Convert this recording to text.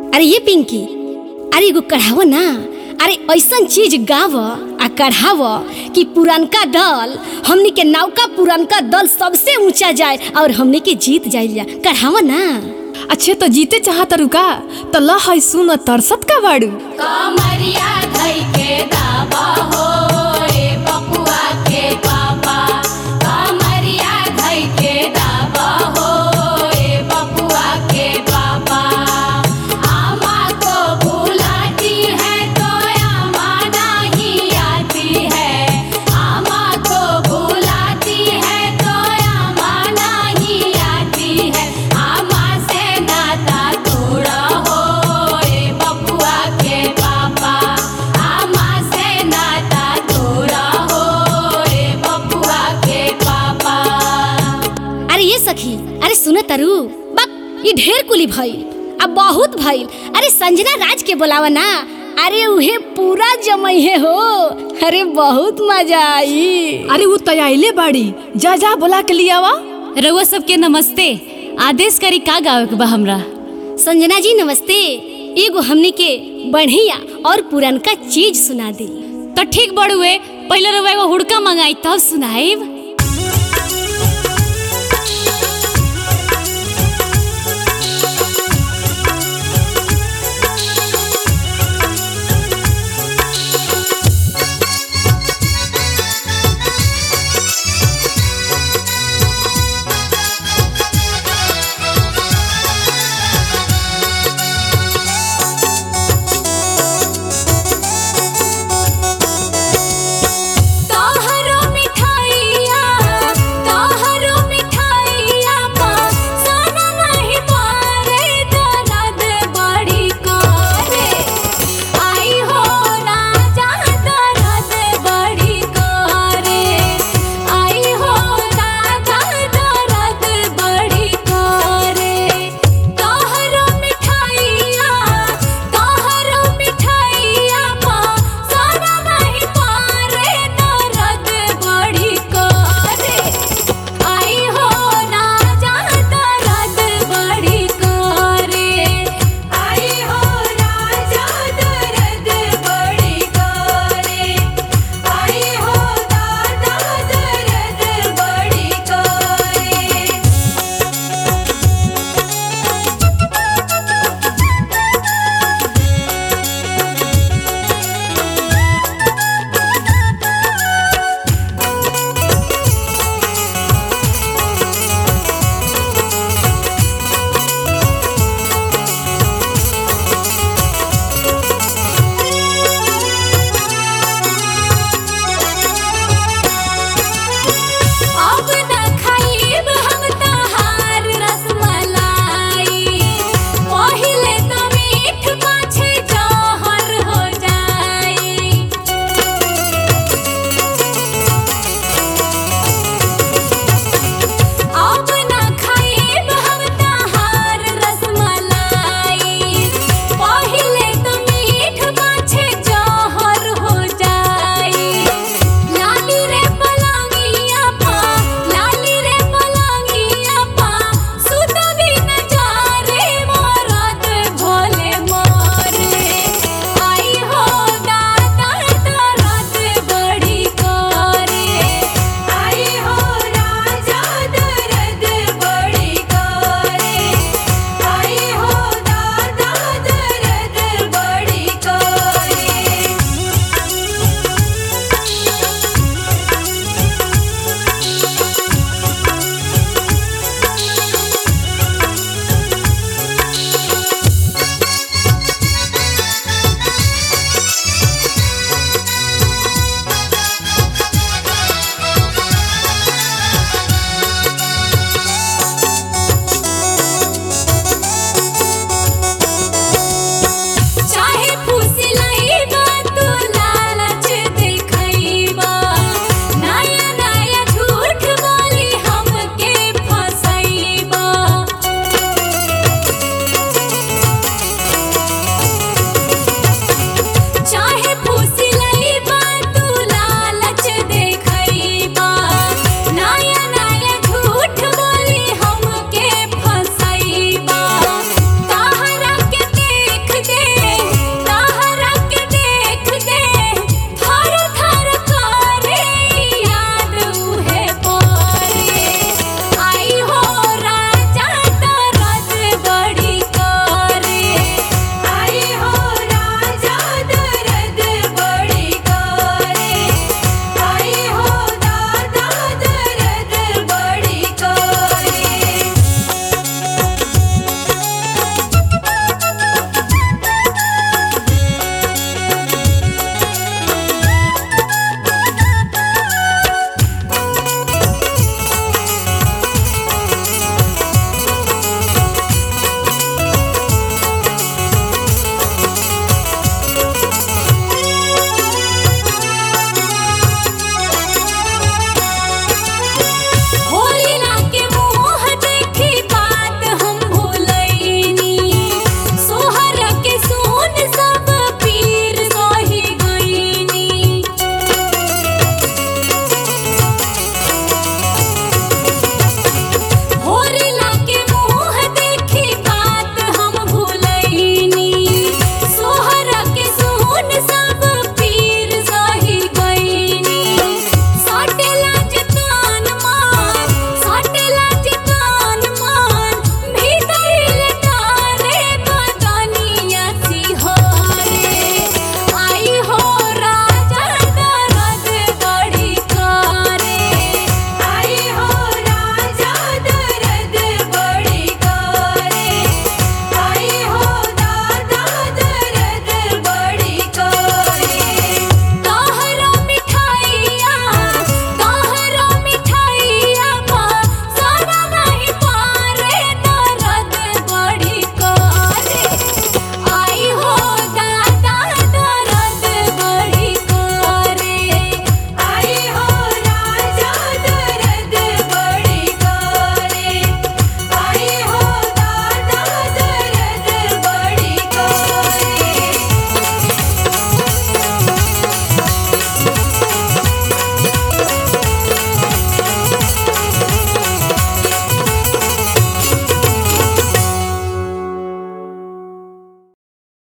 अरे ये पिंकी अरे एगो कढ़ाव ना अरे ऐसन चीज गाव आ कढ़ाव कि पुरानका दल हमनी के नौका पुरानका दल सबसे ऊंचा जाए और हमनी के जीत जाइल कढ़ाव ना अच्छे तो जीते चाहत रुका तो ल है सुन तरसत का बाड़ू कमरिया धई के दावा हो रे बपुआ के पापा कमरिया धई के दावा हो रे बपुआ के पापा आमा को बुलाती है तो आमा नहीं आती है आमा को बुलाती है तो आमा नहीं आती है आमा से नाता तोड़ा हो रे बपुआ के पापा आमा से नाता तोड़ा हो रे बपुआ के पापा अरे ये सखी अरे सुन तरु बक ये ढेर कुली भइल अब बहुत भइल अरे संजना राज के बोलावा ना अरे उहे पूरा जमैहे हो अरे बहुत मजा आई अरे वो तैयाइले बाड़ी जा जा बोला के लियावा रउआ सबके नमस्ते आदेश करी का गावे के बा हमरा संजना जी नमस्ते एगो हमनी के बढ़िया और पुरनका चीज सुना दी तो ठीक बड़ुए पहले रउआ एगो हुड़का मंगाई तब सुनाइब